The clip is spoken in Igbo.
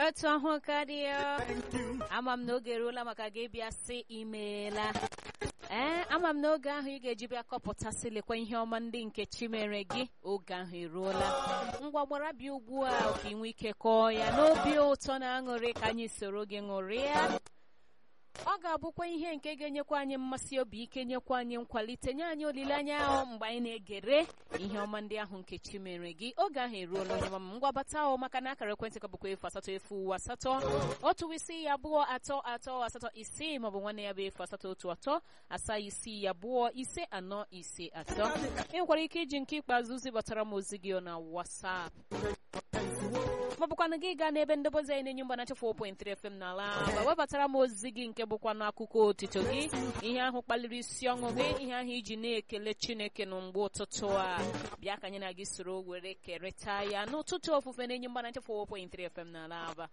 otu ahụ karịa ama m na oge eruola maka gị bịa sị imeela ee ama m na oge ahụ ị ga-eji bịa kọpụtasịlịkwa ihe ọma ndị nke chi mere gị oge ahụ eruola ngwa gbara bịa ugbu a ka ị nwee ike kọọ ya n'obi ụtọ na aṅụrị ka anyị soro gị ṅụrịa ọ ga-abụkwa ihe nke ga-enyekwa anyị mmasị obi ike nyekwa anyị nkwalite nye anyị olileanya ahụ mgbe anyị na-egere ihe ọma ndị ahụ nke chi mere gị oge ahụ eruola onye mama ngwa bata ahụ maka na akara ekwentị ka bụkwa efu asatọ efu asatọ otu isi ya abụọ atọ atọ asatọ isii maọbụ nwanne ya bụ efu asatọ otu atọ asaa isii ya abụọ ise anọ ise atọ ị nwekwara ike iji nke ikpeazụ zibatara m ozi gị na WhatsApp maọbụkwanụ gị gaa n'ebe ndebozi anyị na-enye mgbanacha 4.3 FM n'ala ma webatara m ozi gị nke bụkwa n'akụkọ otito gị ihe ahụ kpaliri isi ọṅụ gị ihe ahụ iji na-ekele Chineke na mgbe ụtụtụ a bịa ka anyị na gị soro were kerịta ya n'ụtụtụ ofufe na-enye mgbanacha 4.3 FM n'ala aba